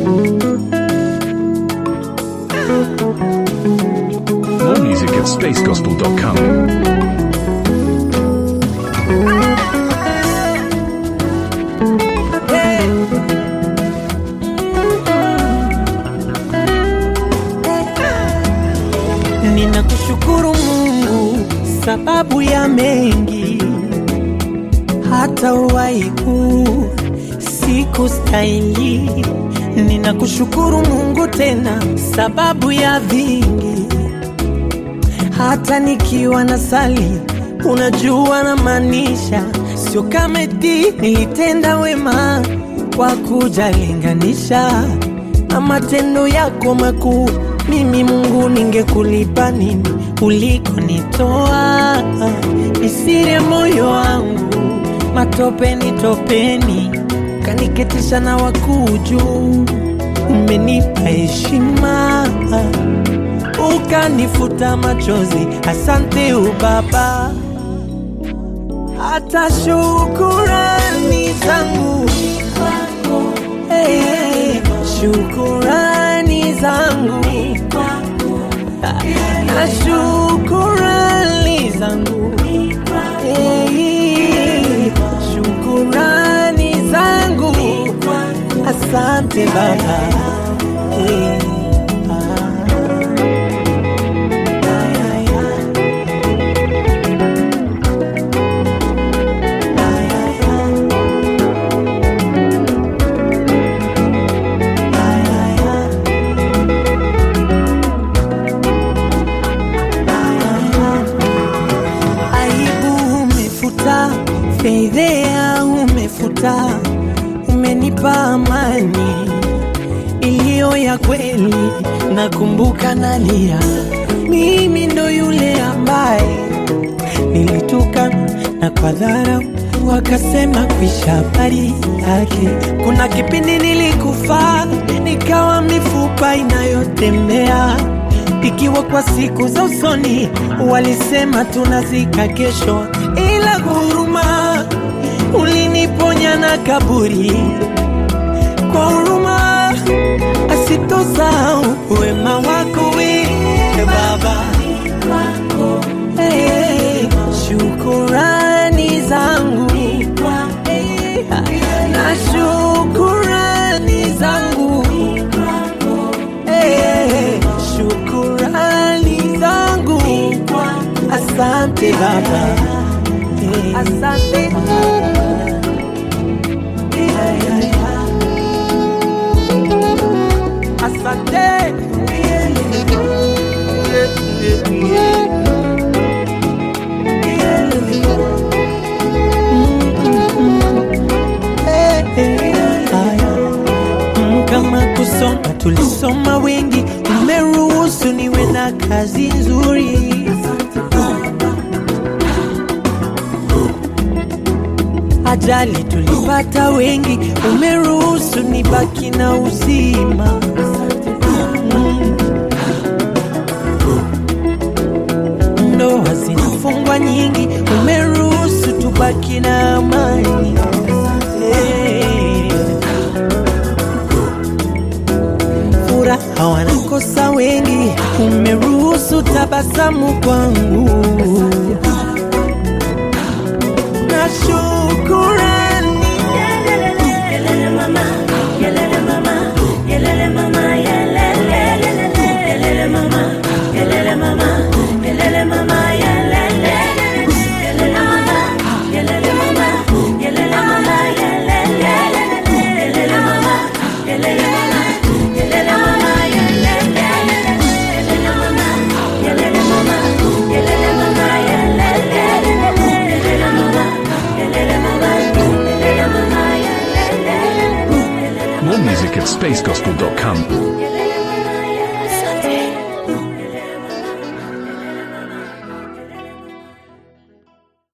More music at spacegospel.com. Ninakushukuru Mungu sababu ya mengi, hata uwaiku siku stahili. Ninakushukuru Mungu tena sababu ya vingi, hata nikiwa na sali, unajua na maanisha, sio kama eti nilitenda wema kwa kujalinganisha na matendo yako makuu. Mimi Mungu, ningekulipa nini ulikonitoa? Nisire moyo wangu matopeni topeni, kaniketisha na wakuu juu. Umenipa heshima ukanifuta machozi, asante ubaba. Hata shukurani zangu hey, hey, shukurani zangu na shukurani zangu hey, shukurani zangu asante baba hey, ah. aibu umefuta, fedhea umefuta, umenipa amani iliyo ya kweli. Nakumbuka nalia, mimi ndo yule ambaye nilituka na kwa dharau wakasema kuisha habari yake. Kuna kipindi nilikufa nikawa mifupa inayotembea ikiwa kwa siku za usoni walisema tunazika kesho, ila huruma uliniponya na kaburi kwa huruma asitosahau wema wako we Baba. Hey, shukurani zangu hey, na shukurani zangu hey, shukurani zangu asante Baba hey, asante asante Mm, kama kusoma tulisoma wengi, umeruhusu niwe na kazi nzuri. Ajali tulipata wengi, umeruhusu nibaki na uzima. Mm. Ndoa zinafungwa nyingi, umeruhusu tubaki na amani. Hey. Furaha wanakosa wengi, umeruhusu tabasamu kwangu na shukurani Yelele mama, yelele mama, yelele mama, yelele, yelele mama, yelele mama, yelele mama, yelele, yelele mama, yelele mama, yelele mama, yelele, yelele mama, yelele mama, yelele mama, yelele, yelele mama, yelele mama, yelele mama, yelele, yelele mama, yelele mama, yelele mama, yelele. More music at spacegospel.com.